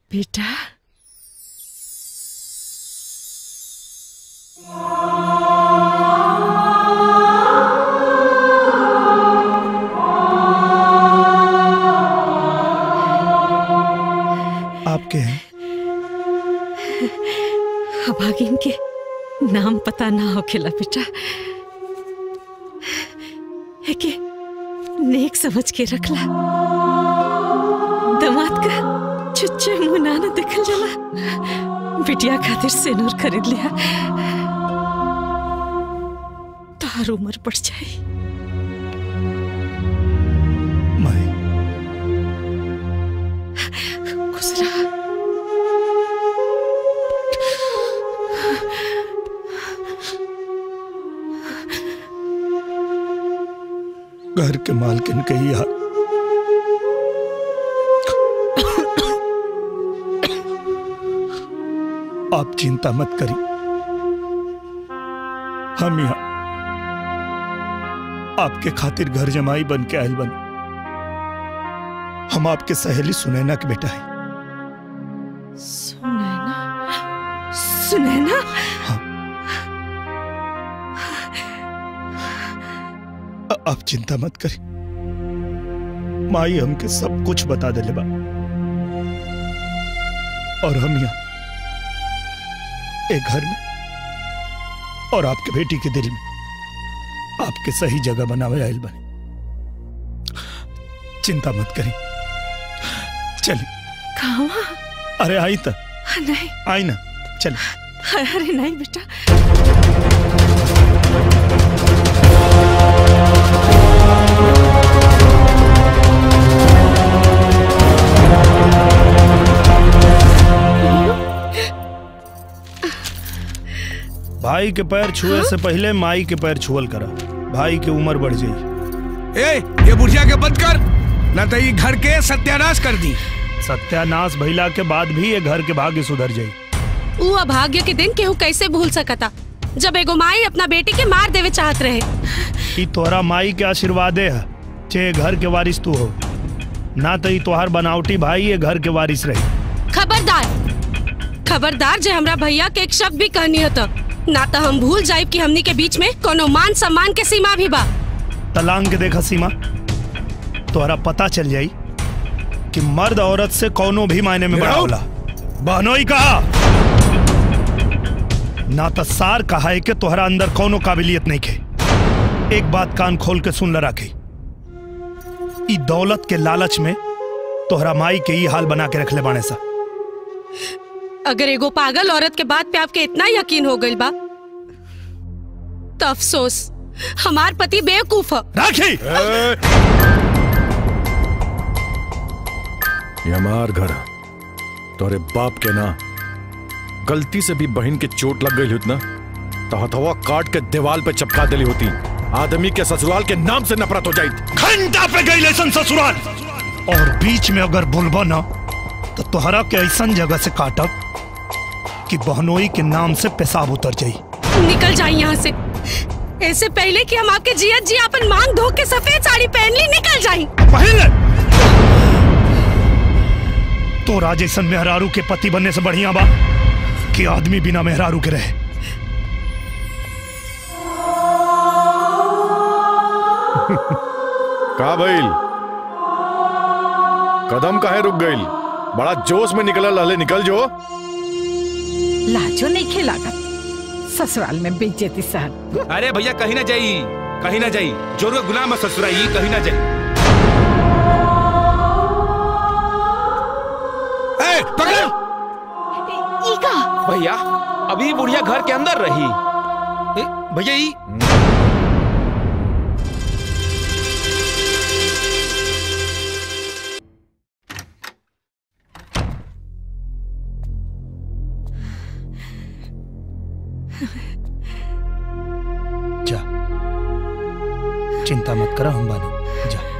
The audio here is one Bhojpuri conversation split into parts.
बेटा आपके हैं अभागिन के नाम पता ना होखेला बेटा है के नेक समझ के रखला दमाद का चुच्चे मुंह ना न देखल जाला बिटिया खातिर सेनूर खरीद लिया तार उम्र बढ़ जाई खुश रहा घर के मालकिन के ही हाल आप चिंता मत करिए हम यहाँ आपके खातिर घर जमाई बन के आयल बन हम आपके सहेली सुनैना के बेटा है सुनैना सुनैना अ- आप चिंता मत करिए माई हमके सब कुछ बता दे बा और हम यहाँ एक घर में और आपके बेटी के दिल में आपके सही जगह बनावे आयल बने चिंता मत करें चलिए कहाँ अरे आई तो नहीं आई ना चलिए अरे नहीं बेटा भाई के पैर छुए से पहले माई के पैर छुअल करा भाई की उम्र बढ़ जाई ए ये बुढ़िया के बंद कर न तो ये घर के सत्यानाश कर दी सत्यानाश भइला के बाद भी ये घर के भाग्य सुधर जाई ऊ अभाग्य के दिन केहू कैसे भूल सकता जब एगो माई अपना बेटी के मार देवे चाहत रहे ई तोहरा माई के आशीर्वादे है चे घर के वारिस तू हो ना तो ई तोहार बनावटी भाई ये घर के वारिस रही खबरदार खबरदार जे हमरा भैया के एक शब्द भी कहनी होता ना तो हम भूल जाए कि हमनी के बीच में कोनो मान सम्मान के सीमा भी बा तलांग के देखा सीमा तोहरा पता चल जाई कि मर्द औरत से कोनो भी मायने में बड़ा होला बहनोई कहा ना तो सार कहा है कि तोहरा अंदर कोनो काबिलियत नहीं खे एक बात कान खोल के सुन ल राखी ई दौलत के लालच में तोहरा माई के ई हाल बना के रखले बाणे सा अगर एगो पागल औरत के बात पे आपके इतना यकीन हो गइल बा तो अफसोस हमार पति बेवकूफ है राखी ये हमार घर तोरे बाप के ना गलती से भी बहन के चोट लग गई होती ना तो हथवा काट के दीवार पे चपका दिली होती आदमी के ससुराल के नाम से नफरत हो जाती घंटा पे गई लेसन ससुराल और बीच में अगर बोलबा ना तो तोहरा के ऐसन जगह से काटब कि बहनोई के नाम से पेशाब उतर जाई निकल जाए यहाँ से ऐसे पहले कि हम आपके जियत जी अपन मांग धो के सफेद साड़ी पहन ली निकल जाए पहले तो राजेशन मेहरारू के पति बनने से बढ़िया बा कि आदमी बिना मेहरारू के रहे का भइल कदम काहे रुक गइल बड़ा जोश में निकलल हले निकल जो लाजो नहीं खेलागा ससुराल में बेइज्जती सहन अरे भैया कहीं ना जाई कहीं ना जाई जोर का गुलाम है ससुराई कहीं ना जाई ए, पकड़ ईका भैया अभी बुढ़िया घर के अंदर रही ए, भैया ई जा चिंता मत करा हम बानी जा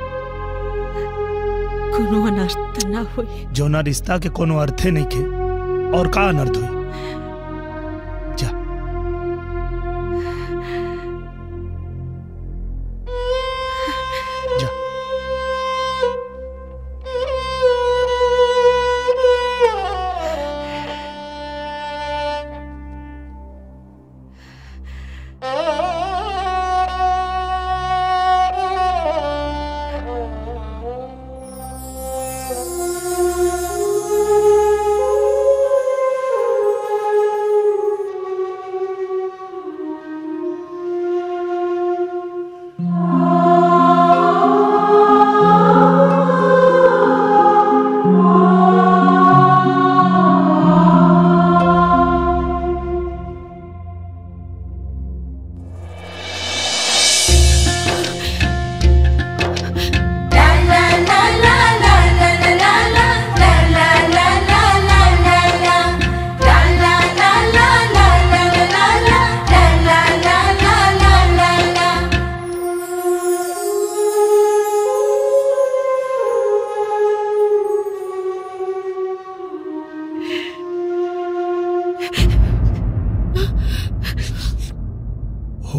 कोनो अनर्थ ना होई जो ना रिश्ता के कोनो अर्थे नहीं खे और का अनर्थ हुई जा जा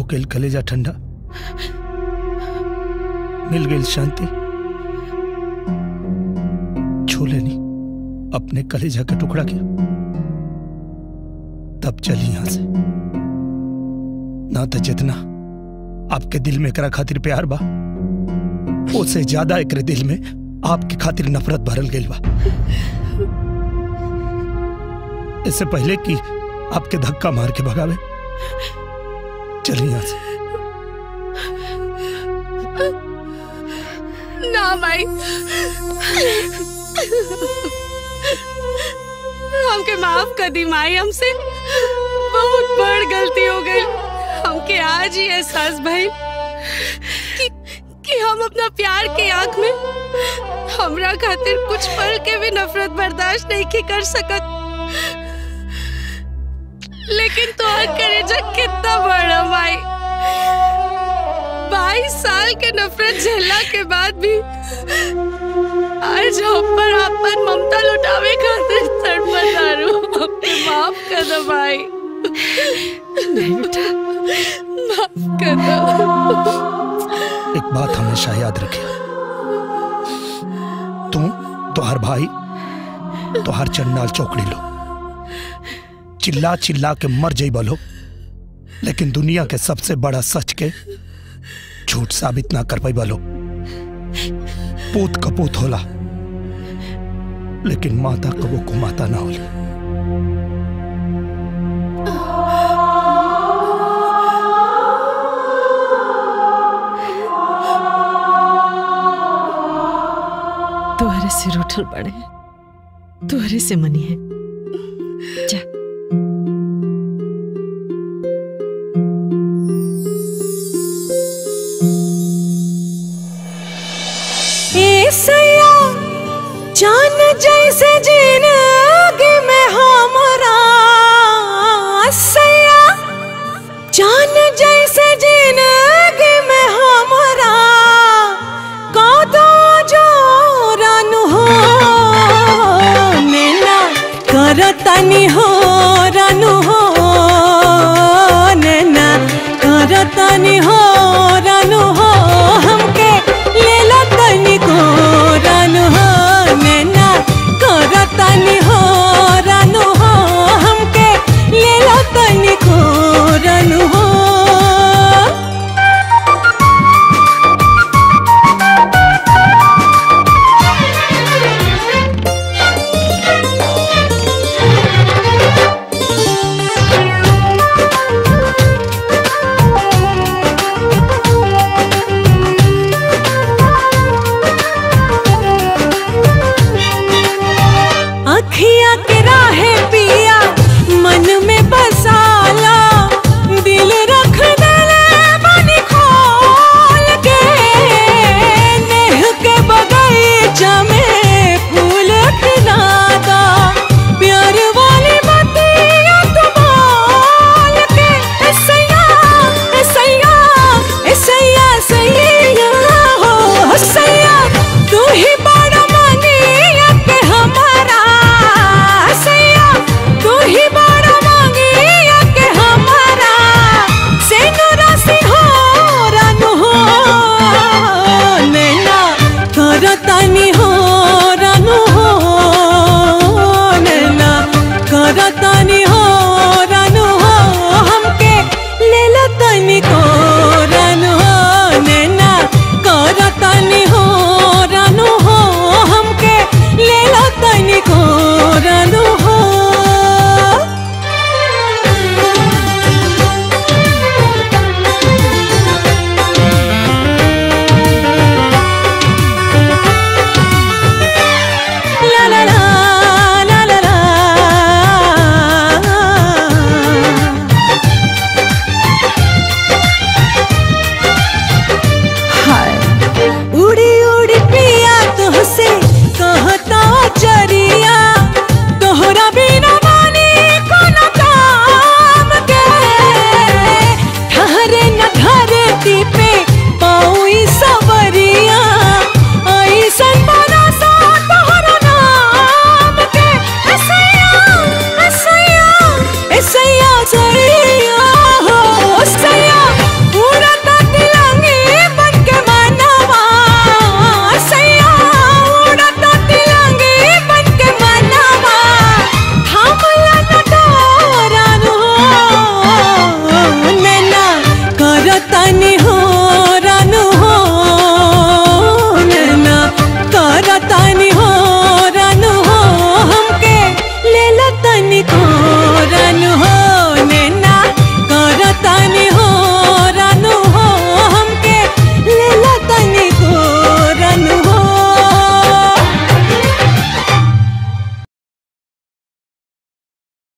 गई कलेजा ठंडा मिल गई शांति छू लेनी अपने कलेजा का टुकड़ा किया तब चली यहां से ना तो जितना आपके दिल में करा खातिर प्यार बा उससे ज्यादा एकरे दिल में आपके खातिर नफरत भरल गई बा इससे पहले कि आपके धक्का मार के भगावे चलिए यहां से ना माई हमके माफ कर दी माई हमसे बहुत बड़ गलती हो गई हमके आज ही एहसास भाई कि, कि हम अपना प्यार की आंख में हमरा खातिर कुछ पल के भी नफरत बर्दाश्त नहीं के कर सकत लेकिन तो करेजा कितना बड़ा माई बाईस साल के नफरत झेलला के बाद भी आज हम पर अपन ममता लुटावे खातिर तड़पतारू हमके माफ कर दो भाई नहीं बेटा माफ कर दो एक बात हमेशा याद रखे तू तोहर भाई तोहर चंडाल चौकड़ी लो चिल्ला चिल्ला के मर जाई बोलो लेकिन दुनिया के सबसे बड़ा सच के झूठ साबित ना कर पाई बोलो पूत कपूत होला लेकिन माता कबो को माता ना होली तुहरे से रूठल पड़े तुहरे से मनी है जा सैया जान जैसे जिंदगी में हमरा सैया जान जैसे जिंदगी में हमरा कौतो जोरन हो मिला करतनी हो